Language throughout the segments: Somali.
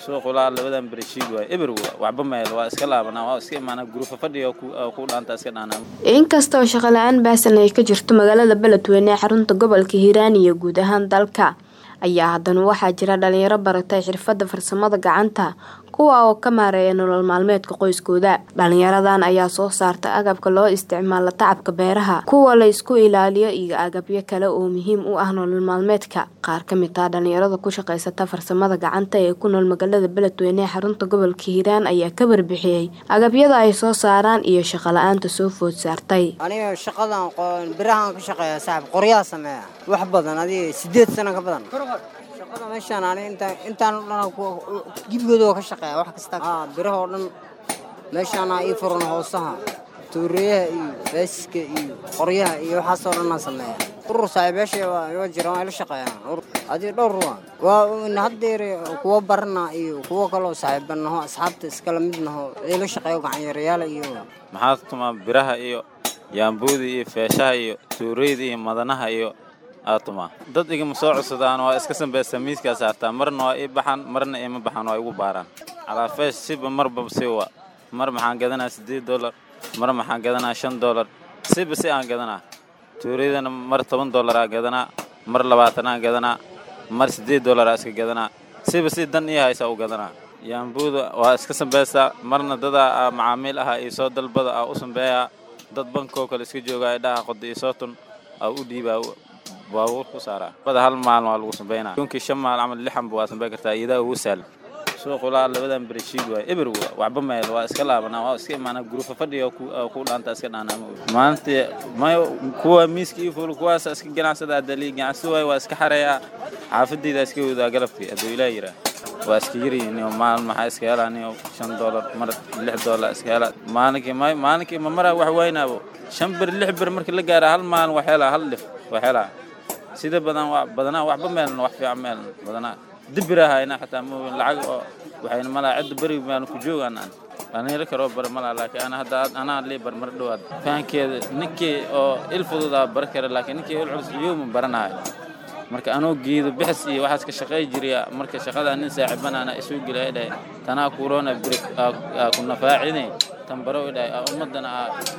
suuqulaa labadan bereshiid waay eber waxba meel waa iska laabanaa waa iska imaanaa gurufa fadhiga ku dhaanta iska dhaanaa inkasta oo shaqo la-aan baasan ay ka jirto magaalada beledweyne ee xarunta gobolka hiiraan iyo guud ahaan dalka ayaa haddana waxaa jira dhalinyaro baratay xirfadda farsamada gacanta kuwa oo ka maareeya nolol maalmeedka qoyskooda dhalinyaradan ayaa soo saarta agabka loo isticmaalo tacabka beeraha kuwa la isku ilaaliyo iyo agabyo kale oo muhiim u ah nolol maalmeedka qaar ka mid ah dhalinyarada ku shaqaysata farsamada gacanta ee ku nool magaalada beledweyne ee xarunta gobolka hiiraan ayaa ka warbixiyey agabyada ay soo saaraan iyo shaqo la-aanta soo food saartay aniga shaqadan birahaan ka shaqeeya saaxib qoryaha sameeya wax badan adiga sideed sano ka badan shaqada meeshaan ani intaan o dhan gibigooda oo ka shaqeeya wax kasta biraha oo dhan meeshaana ii furan hoosaha tuureyaha iyo beesiska iyo qoryaha iyo waxaasoo dhanaa sameeya urur saaxiibeesha waa jira waa ila shaqeeyaan adiga dhowr ruwa waa haddeer kuwa barana iyo kuwo kaloo saaxiibanaho asxaabta iskala mid naho ila shaqeeyo gacanyarayaala iyo maxaa tumaa biraha iyo yaambuuda iyo feeshaha iyo tuureyda iyo madanaha iyo aatuma dad igama soo codsadaan waa iska sambaysa miiskaa saartaa marna waa ii baxaan marna ima baxaan waa igu baaraan calaafeesh siba marba siwa mar maxaan gadanaa siddeed dollar mar maxaan gadanaa shan dollar siba si aan gadanaa tuureydana mar toban dollaraa gadanaa mar labaatanaa gadanaa mar siddeed dollaraa iska gadanaa siba si dan ii haysaa u gadanaa yaambuuda waa iska sambaysaa marna dadaa macaamiil aha iyo soo dalbada aa u sambeeyaa dad bankoo kale iska joogaa idhaha qoda iyo sootun aa u dhiibaa baabuur ku saaraa bada hal maalin waa lagu sambeynaa yunkii shan maal camal lixanba waa sambeyn kartaa iyadaa ugu sahlan suuqulaa labadan bereshiid waay eber waxba meel waa iska laabanaa waa iska imaanaa gurufa fadhiga ku dhaanta iska dhaanaa maalintii mayo kuwa miiska ii fuul kuwaasa iska ganacsadaa dalii ganacsi waay waa iska xareeyaa xaafadayda iska wadaa galabkii hadduu ilaa yiraa waa iska yaryihiin maalin maxaa iska helaa niyo shan dollar mar lix dollar iska helaa maalinkii may maalinkii ma maraa wax waynaabo shan bir lix bir markii la gaara hal maalin wax helaa hal dhif wax helaa sida badan badanaa waxba meelna wax fiican meelna badanaa dibirahayna xataa mooyin lacag oo waxayna malaa cidda beri baanu ku joogaan aan dhalinyaro karoo bar malaa laakiin ana hadda anaa lii bar mar dhowaad fahankeeda ninkii oo il fududaa bar kara laakiin ninkii il culus yooma baranayo marka anoo geedo bixis iyo waxaas ka shaqay jiriya marka shaqadaa nin saaxiibanaana isuu gelaya dhahay tanaa kuroona biri aa ku nafaacine tan baro dhahay ummaddana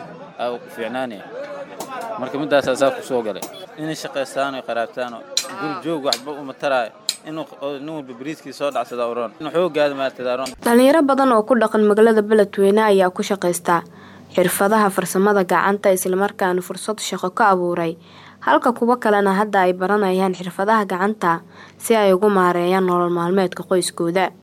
aa ku fiicnaanaya marka middaasaa saa ku soo galay inay shaqaystaano qaraabtaano guri joog waxba uma taraayo inuu nin walba bariiskii soo dhacsada uroon in xoogaada maartadaaroon dhalinyaro badan oo ku dhaqan magaalada beledweyne ayaa ku shaqaysta xirfadaha farsamada gacanta islamarkaana fursad shaqo ka abuuray halka kuwo kalena hadda ay baranayaan xirfadaha gacanta si ay ugu maareeyaan nolol maalmeedka qoyskooda